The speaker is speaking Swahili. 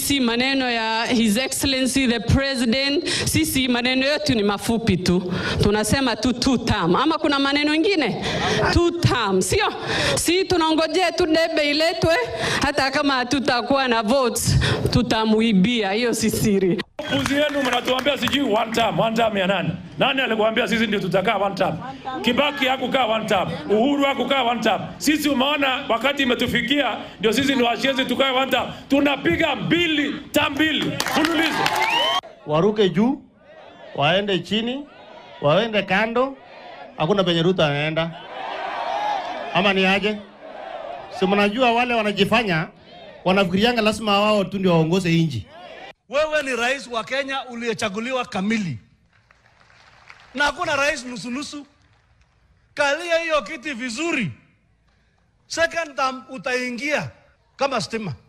sisi maneno ya His Excellency the President, sisi maneno yetu ni mafupi tu, tunasema tu two term, ama kuna maneno mengine two term, sio? Si tunaongojea tu debe iletwe, hata kama hatutakuwa na votes tutamuibia, hiyo si siri. Upuzi yenu mnatuambia sijui one term, one term ya nani? Nani alikuambia sisi ndio tutakaa one term? Kibaki hakukaa one term, Uhuru hakukaa one term. Sisi umeona wakati imetufikia ndio sisi ndio washezi tukae one term. Tunapiga mbili, term mbili fululizo. waruke juu, waende chini, waende kando, hakuna penye Ruto anaenda, ama ni aje? Si mnajua wale wanajifanya wanafikirianga lazima wao tu ndio waongoze inji. Wewe ni rais wa Kenya uliyechaguliwa kamili, na hakuna rais nusunusu. Kalia hiyo kiti vizuri, second term utaingia kama stima.